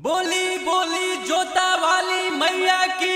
बोली बोली जोता वाली मैया की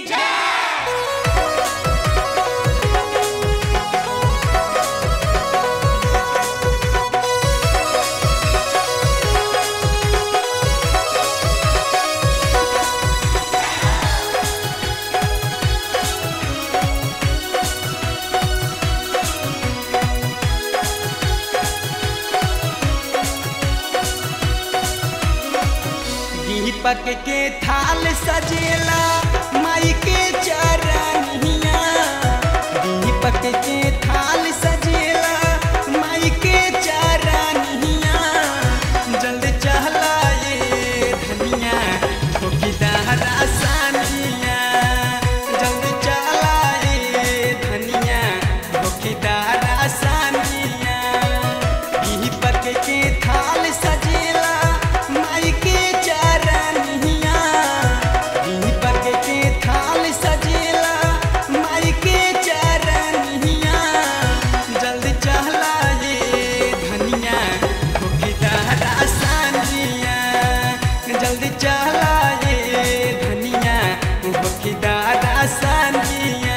दीपक के थाल सजेला माई के चरनिया दीपक के थाल सजेला माई के चरनिया जल्द चहला ये धनिया ठोकीदारा सानिया जल्द चहला ये धनिया ठोकीदारा सानिया दीपक के थाल सजेला माई के चरनिया दीपक के थाल सजेला माई के चरनिया जल्द चहला ये धनिया ठोकीदारा सानिया जल्द चहला ये धनिया ठोकीदारा सानिया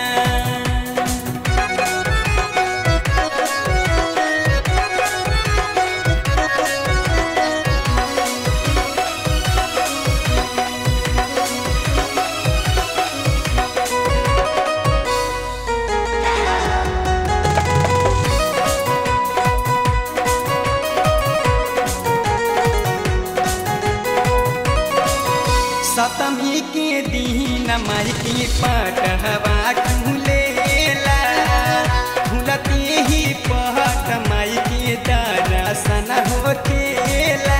सतमी के दीन माई के पटहवा खुलेला खुलते ही पहट माई के दर्शन होखेला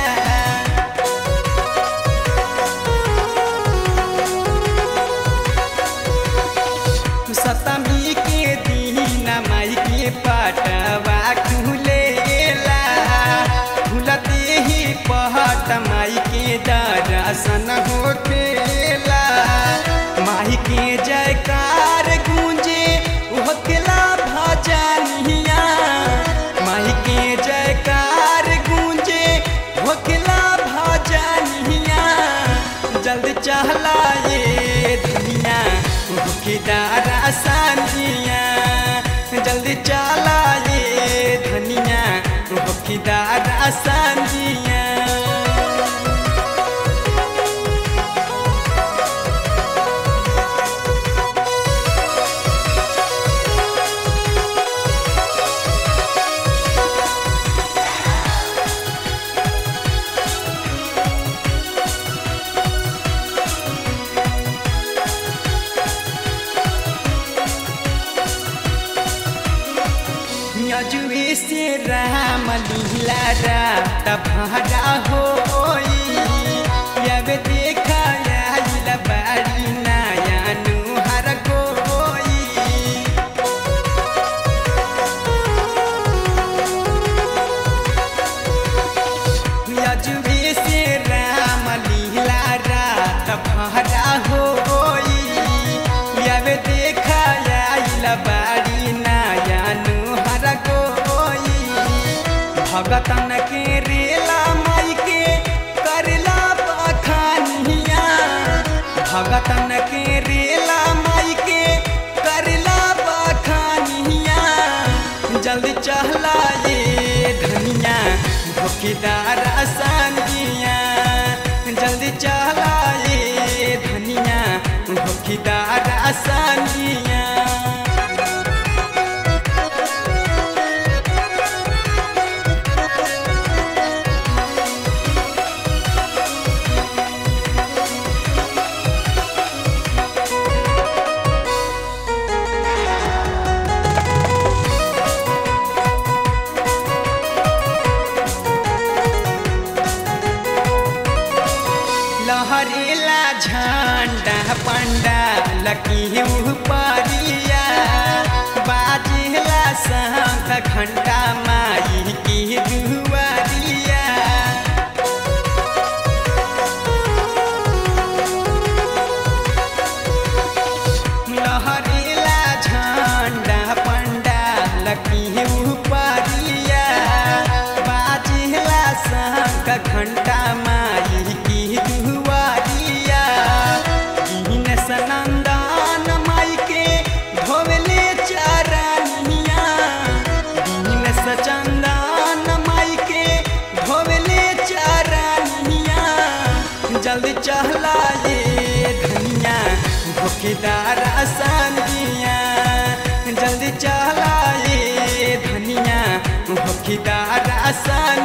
सतमी के दीन माई के पटवा खुलेला खुलते ही पहट माई के दर्शन होखेला माई के जयकार गूंजे होखेला भजनिया माई के जयकार गूंजे होखेला भजनिया जल्द चहला ये दुनिया भूखीदारा सानिया जल्दी चला ये धनिया भूखीदारा सानिया यजुए से राम लीला रात भाड़ा होई अब देखा आइल बाड़ी नया नुहर कोई यजुए से राम लीला रात भाड़ा होई अब देखा आइल बाड़ी नया नुहर कोई भगतन के रेला माई के करला बखानिया भगतन के रेला माई के करला बखानिया जल्दी चहला ये धनिया भोकीदार आसानिया जल्दी चहला ये धनिया भोकीदार आसानिया लहरेला झंडा पंडा लकी परिया बाजेला शंख घंटा माई की दुआरिया लहरेला झंडा पंडा लकी परिया बाजेला शंख घंटा माई की दुआ जल्दी चहला ये धनिया भूखेदार आसानिया जल्दी चहला ये धनिया भूखेदार आसान